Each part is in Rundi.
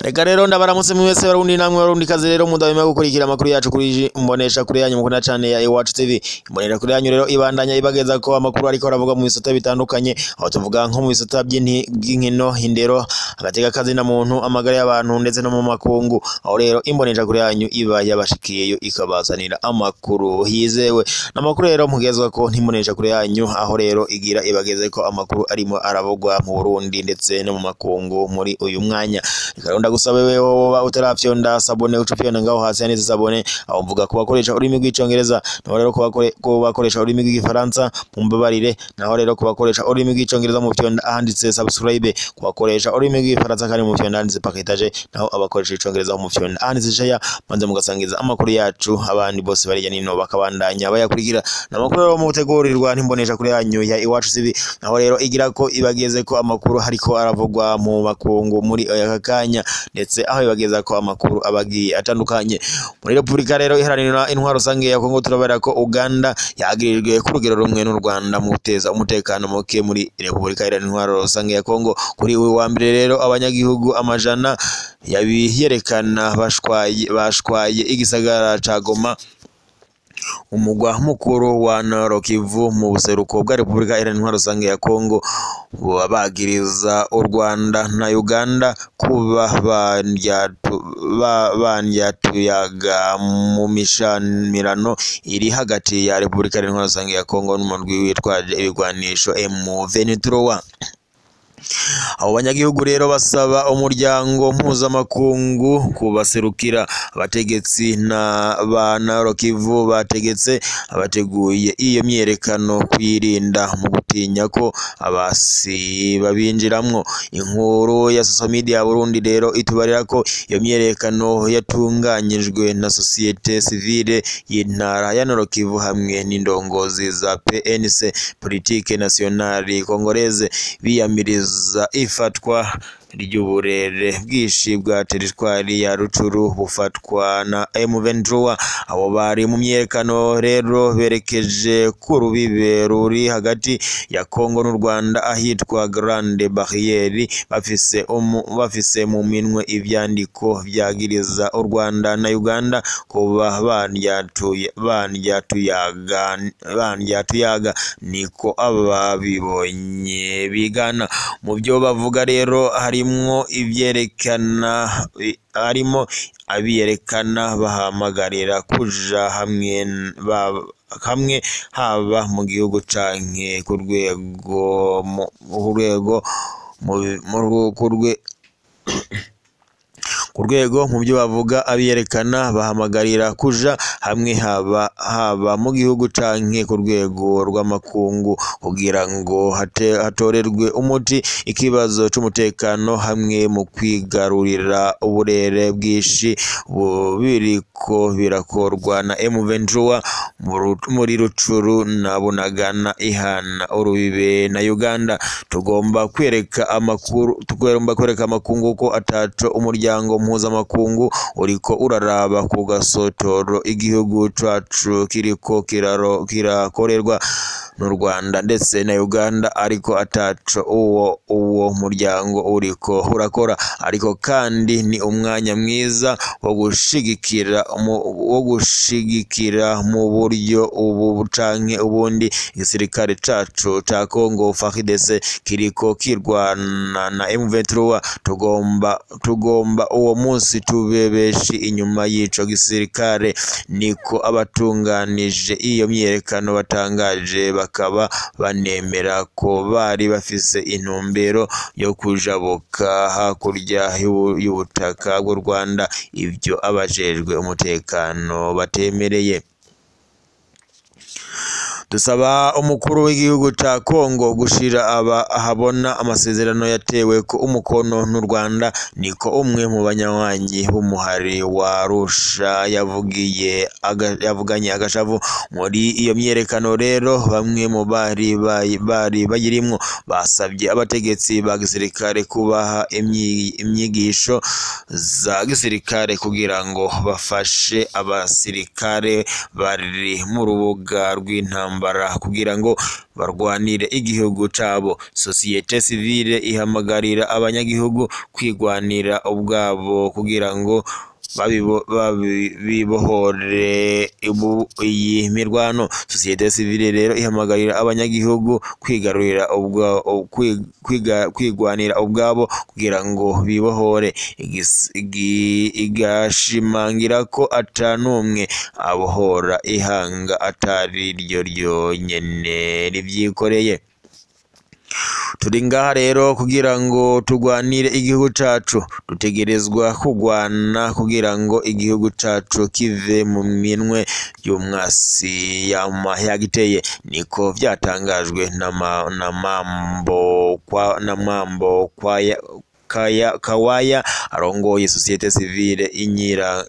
reka rero ndabaramutse mwese barundi namwe barundi kazi rero mudahwema gukurikira amakuru yacu kuri mbonesha kuri yanyu mukunda cane ya Iwacu TV imbonera kuri yanyu rero ibandanya ibageza ko amakuru ariko aravuga mu bisata bitandukanye aho tuvuga nko mu bisata by'inti- by'inkino indero agateka kazi na muntu amagara y'abantu ndetse no mu makungu aho rero imbonesha kuri yanyu iba yabashikiyeyo ikabazanira amakuru yizewe n'amakuru rero mugezwa ko ntimbonesha kuri yanyu aho rero igira ibageze ko amakuru arimo aravugwa mu Burundi ndetse no mu makungu muri uyu mwanya reka rero ndagusabe wewe woba utarafyonda sabone uca ufyonda ngaho hasi handitse sabone aho mvuga ku bakoresha ururimi rw'icongereza naho rero ku bakore- ku bakoresha ururimi rw'igifaransa mumbabarire naho rero ku bakoresha ururimi rw'icongereza mu fyonda ahanditse subscribe ku bakoresha ururimi rw'igifaransa kandi mu fyonda ahanditse partage naho abakoresha icongereza mu fyonda ahanditse share maze mugasangiza amakuru yacu abandi bose barya nino bakabandanya bayakurikira n'amakuru rero mu gutegurirwa ntimbonesha kuri yanyu ya Iwacu TV naho rero igira ko ibageze ko amakuru hariko aravugwa mu makungu muri aka kanya ndetse aho ibageza ko amakuru abagiye atandukanye muri Repubulika rero iharanira intwaro rusange ya Kongo turabera ko Uganda yagirijwe ku rugero rumwe n'u Rwanda mu guteza umutekano muke muri Repubulika iharanira intwaro rusange ya Kongo kuri uyu wa mbere rero abanyagihugu amajana yabiyerekana bashwaye bashwaye igisagara ca Goma umugwa mukuru wa Nord Kivu mu buseruko bwa Repubulika Iharanira Intwaro Rusange ya Kongo babagiriza u Rwanda na Uganda kuba bandyatu- ba- bandyatuyaga mu mishamirano iri hagati ya Repubulika Iharanira Intwaro Rusange ya Kongo n'umurwi witwaje ibigwanisho M23 abo banyagihugu rero basaba umuryango mpuzamakungu kubaserukira abategetsi na ba Nord Kivu bategetse abateguye iyo myiyerekano kwirinda mu gutinya ko abasi babinjiramwo inkuru ya social media ya Burundi rero itubarira ko iyo myiyerekano yatunganyijwe na societe civile y'intara ya Nord Kivu hamwe n'indongozi za PNC politique nationale congolaise biyamiriza ifatwa ry'uburere bwinshi bwa teritwari ya Rucuru bufatwa na M23 abo bari mu myiyerekano rero berekeje ku rubibe ruri hagati ya Kongo n'u Rwanda ahitwa Grande Barriere bafise umu- bafise mu minwe ivyandiko vyagiriza u Rwanda na Uganda kuba bandyatuye bandyatuyaga bandyatuyaga niko ababibonye bigana mu byo bavuga rero harimwo ivyerekana harimo abiyerekana bahamagarira kuja hamwe n- ba- hamwe haba mu gihugu canke ku rwego mu ku rwego mu- mu rwo- ku rwe- ku rwego mu byo bavuga abiyerekana bahamagarira kuja hamwe haba haba mu gihugu canke ku rwego rw'amakungu kugira ngo hate- hatorerwe umuti ikibazo c'umutekano hamwe mu kwigarurira uburere bwinshi bu- biriko birakorwa na M23 mu Ru- muri Rucuru na Bunagana ihana urubibe na Uganda tugomba kwereka amakuru tugomba kwereka amakungu ko ataco umuryango mpuzamakungu uriko uraraba ku gasotoro igihugu cacu kiriko kiraro kirakorerwa n'u Rwanda ndetse na Uganda ariko ataco uwo uwo muryango uriko urakora ariko kandi ni umwanya mwiza wo gushigikira mu- wo gushigikira mu buryo ubu canke ubundi igisirikare cacu ca Congo FARDC kiriko kirwana na M23 tugomba tugomba uwo munsi tube benshi inyuma y'ico gisirikare niko abatunganije iyo myiyerekano batangaje bakaba banemera ko bari bafise intumbero yo kujabuka hakurya y'ubu- y'ubutaka bw'u Rwanda ivyo abajejwe umutekano batemereye dusaba umukuru w'igihugu ca Kongo gushira aba ahabona amasezerano yatewe ko umukono n'u Rwanda niko umwe mu banywanyi b'umuhari wa Arusha yavugiye aga- yavuganye agashavu muri iyo myiyerekano rero bamwe mu bari bayi- bari bayirimwo basabye abategetsi ba gisirikare kubaha imyi- imyigisho za gisirikare kugira ngo bafashe abasirikare bari mu rubuga rw'intambara intambara kugira ngo barwanire igihugu cabo sosiyete sivile ihamagarira abanyagihugu kwigwanira ubwabo kugira ngo babibo- babi- bibohore ibu- iyi mirwano sosiyete sivile rero ihamagarira abanyagihugu kwigarurira ubwa- kwi- kwiga- kwigwanira ubwabo kugira ngo bibohore Igis- igi- igashimangira ko ata n'umwe abohora ihanga atari ryo ryonyene rivyikoreye turi ngaha rero kugira ngo turwanire igihugu cacu dutegerezwa kugwana kugira ngo igihugu cacu kive mu minwe y'umwasi yama yagiteye niko vyatangajwe na ma- na mambo kwa na mambo kwaya kaya kawaya arongoye sosiyete sivile inyira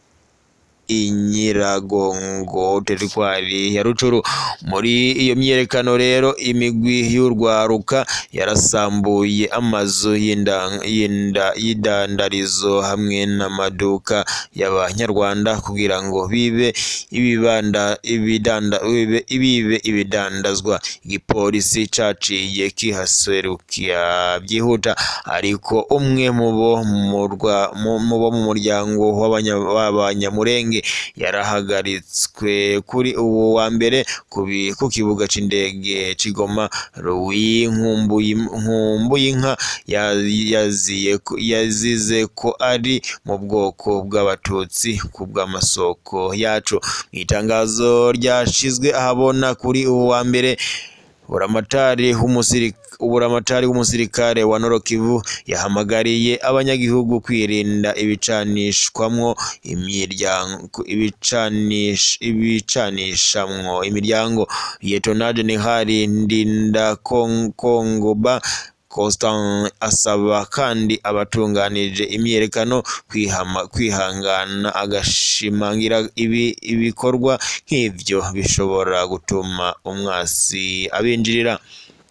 inyiragongo teritwari ya rucuru muri iyo myiyerekano rero imigwi y'urwaruka yarasambuye amazu y'inda- y'inda- y'idandarizo hamwe n'amaduka y'abanyarwanda kugira ngo bibe ibibanda ibidanda bibe ibibe ibidandazwa igipolisi caciye kihaserukira byihuta ariko umwe mu bo mu rwa- mu- mu bo mu muryango w'abanya- w'abanyamurenge yarahagaritswe kuri uwo wa mbere ku bi- ku kibuga c'indege c'igoma Louis Nkumbuyi- Nkumbuyinka ya- yaziye ko- yazize ko ari mu bwoko bw'abatutsi ku bw'amasoko yacu mu itangazo ryashizwe ahabona kuri uwo wa mbere buramatari w'umusirikare uburamatari w'umusirikare wa Norokivu yahamagariye abanyagihugu kwirinda ibicanishwamwo imiryango ibicanish ibicanishamwo imiryango Lieutenant General Ndinda Kong- Kongoba Constant asaba kandi abatunganije imyiyerekano kwihama kwihangana agashimangira ibi ibikorwa nk'ivyo bishobora gutuma umwasi abinjirira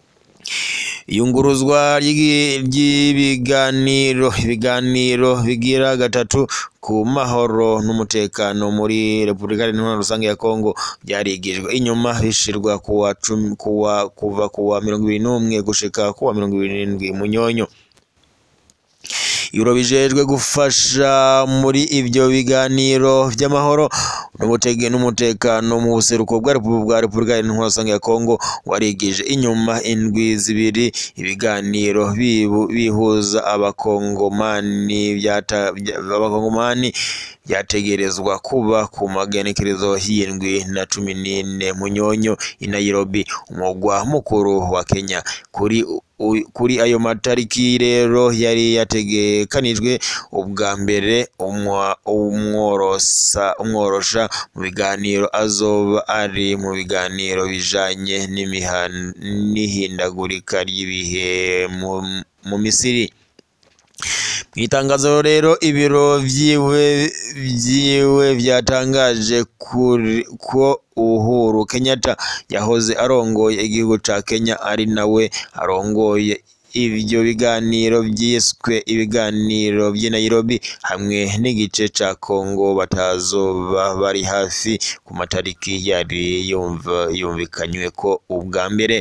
iyunguruzwa ry'igi- ry'ibiganiro ibiganiro bigira gatatu ku mahoro n'umutekano muri Repubulika Iharanira Rusange ya Kongo byarigijwe inyuma bishirwa kuwa cumi kuwa kuva kuwa mirongo ibiri n'umwe gushika kuwa mirongo ibiri n'indwi Munyonyo ibiro bijejwe gufasha muri ibyo biganiro by'amahoro n'ubutege n'umutekano mu buseruko bwa Repu- bwa Repubulika Iharanira Rusange ya Kongo warigije inyuma indwi zibiri ibiganiro bibu- bihuza abakongomani byata- bya- abakongomani byategerezwa kuba ku magenekerezo y'indwi na cumi n'ine Munyonyo i Nairobi umugwa mukuru wa Kenya kuri u- kuri ayo matariki rero yari yategekanijwe ubwa mbere umwa- umworosa umworosha mu biganiro azoba ari mu biganiro bijanye n'imihan- n'ihindagurika ry'ibihe mu, mu Misiri mu itangazo rero ibiro vyiwe vyiwe vyatangaje kuri- ko Uhuru Kenyatta yahoze arongoye igihugu ca Kenya ari nawe arongoye ivyo biganiro vyiswe ibiganiro vy'i Nairobi hamwe n'igice ca Congo batazoba bari hafi ku matariki yari yumva yumvikanywe ko ubwa mbere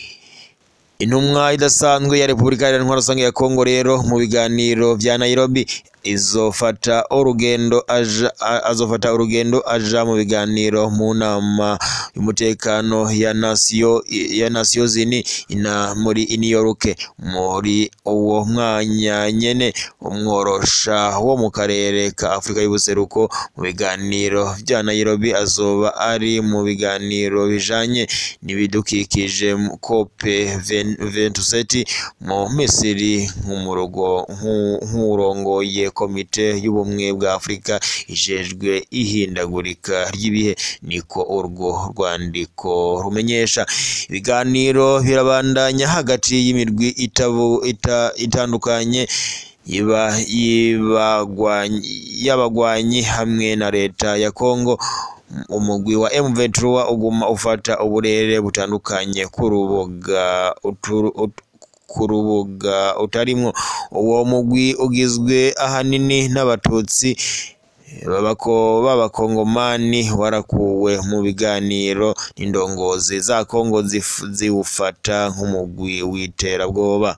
Intumwa idasanzwe ya Repubulika Iharanira Rusange ya Kongo rero mu biganiro vya Nairobi izofata urugendo aja a- azofata urugendo aja mu biganiro mu nama y'umutekano ya nasiyo ya nasiyo zini ina muri New York muri uwo mwanya nyene umworosha wo mu karere ka Afurika y'ubuseruko mu biganiro vya Nairobi azoba ari mu biganiro bijanye n'ibidukikije mu COP 27 mu Misiri nk'umurogo nk'u- nk'urongoye komite y'ubumwe bwa Afurika ijejwe ihindagurika ry'ibihe niko urwo rwandiko rumenyesha ibiganiro birabandanya hagati y'imirwi itabu ita, itandukanye iba yibagwanyi y'abagwanyi hamwe na leta ya Kongo umugwi wa M23 uguma ufata uburere butandukanye ku rubuga uturu- ut- ku rubuga utarimwo uwo mugwi ugizwe ahanini n'abatutsi babako b'abakongomani warakuwe mu biganiro n'indongozi za Kongo zif- ziwufata nk'umugwi w'iterabwoba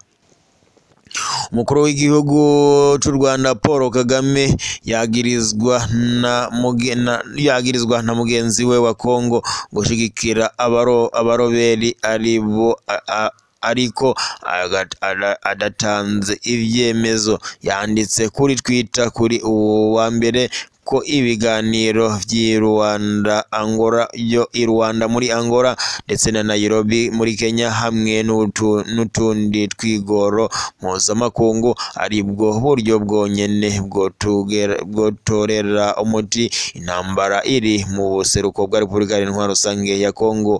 umukuru w'igihugu cy'u Rwanda Paul Kagame yagirizwa na muge- na- yagirizwa na mugenzi we wa Kongo gushigikira abaro abaroberi aribo a- a- ariko agat- ada- adatanze ivyemezo yanditse kuri Twitter kuri uwo wa mbere ko ibiganiro vy'i Rwanda Angola yo i Rwanda muri Angola ndetse na Nairobi muri Kenya hamwe n'utu- n'utundi twigoro mpuzamakungu aribwo buryo bwonyene bwotugera- bwotorera umuti intambara iri mu buseruko bwa Repubulika Iharanira Rusange ya Kongo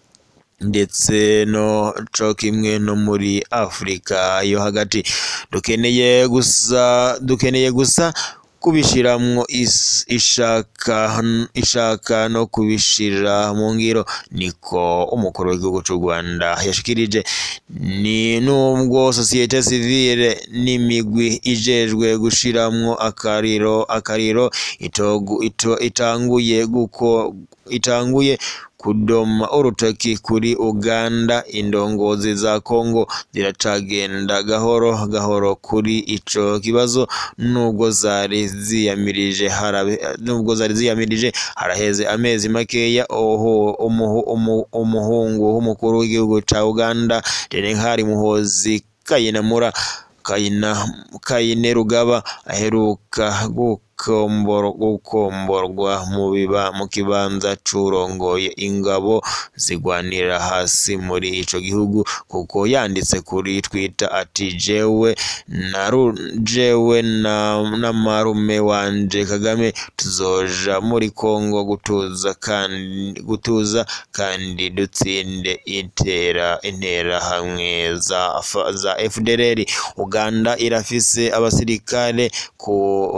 ndetse no co kimwe no muri Afurika yo hagati dukeneye gusa dukeneye gusa kubishiramwo is- ishaka ishaka no kubishira mu ngiro niko umukuru w'igihugu cy'u Rwanda yashikirije ni nubwo sosiyete sivile n'imigwi ijejwe gushiramwo akariro akariro itogu, ito, itanguye guko itanguye kudoma urutoki kuri Uganda indongozi za Kongo ziracagenda gahoro gahoro kuri ico kibazo nubwo zari ziyamirije harabe nubwo zari ziyamirije haraheze amezi makeya oho umuhu, umu, umuhungu w'umukuru w'igihugu ca Uganda Jenerali Muhozi Kayinamura Kayina Kayine Rugaba aheruka gukombor, gukomborwa mu biba mu kibanza curongoye ingabo zigwanira hasi muri ico gihugu kuko yanditse kuri Twitter ati jewe naru jewe na, na marume wanje Kagame tuzoja muri Kongo gutuza kandi gutuza kandi dutsinde intera intera hamwe za, za FDLR Uganda irafise abasirikare ku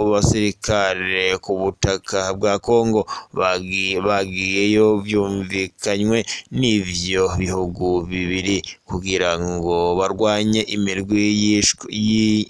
basirikare ku butaka bwa Kongo bagi- bagiyeyo vyumvikanywe n'ivyo bihugu bibiri kugira ngo barwanye imirwi yishwe yi-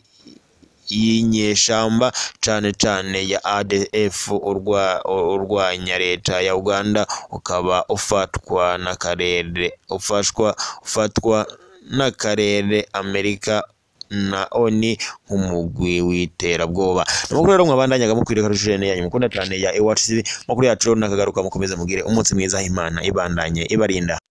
y'inyeshamba cane cane ya ADF urwa, urwanya leta ya Uganda ukaba ufatwa n'akarere ufashwa ufatwa n'akarere Amerika na oni nk'umugwi w'iterabwoba amakuru rero mwabandanyaga mukwiriye karushirene yanyu mukunda cyane ya Iwacu TV makuru yacu rero nakagaruka mukomeze mugire umunsi mwiza imana ibandanye ibarinda